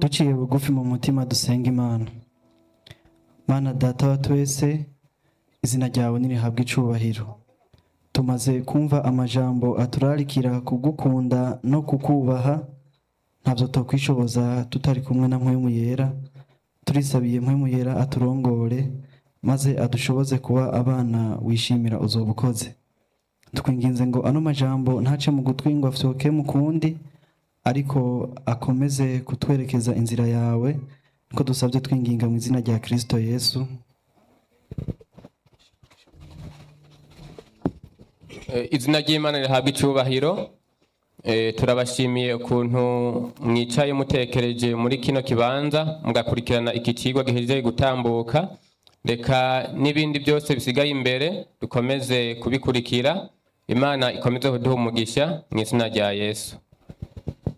duciye bugufi mu mutima dusenga imana mana data wa twese izina ryawe nirihabwa icubahiro tumaze kumva amajambo aturarikira kugukunda no kukubaha ntabyo tokwishoboza tutari kumwe na mpwemu yera turisabiye mpwemu yera aturongore maze adushoboze kuba abana wishimira uzoba ukoze twinginze ngo ano majambo ntace mu gutwi ngo afyoke mu kundi ariko akomeze kutwerekeza inzira yawe ko dusabye twinginga mu izina rya kirisito yesu Eh, izina ry'imana rihabwa icubahiro Eh, turabashimiye ukuntu mwicaye mutekereje muri kino kibanza mugakurikirana iki kigwa gihejeje gutambuka reka n'ibindi byose bisigaye imbere dukomeze kubikurikira imana ikomeze kuduha umugisha mu izina rya yesu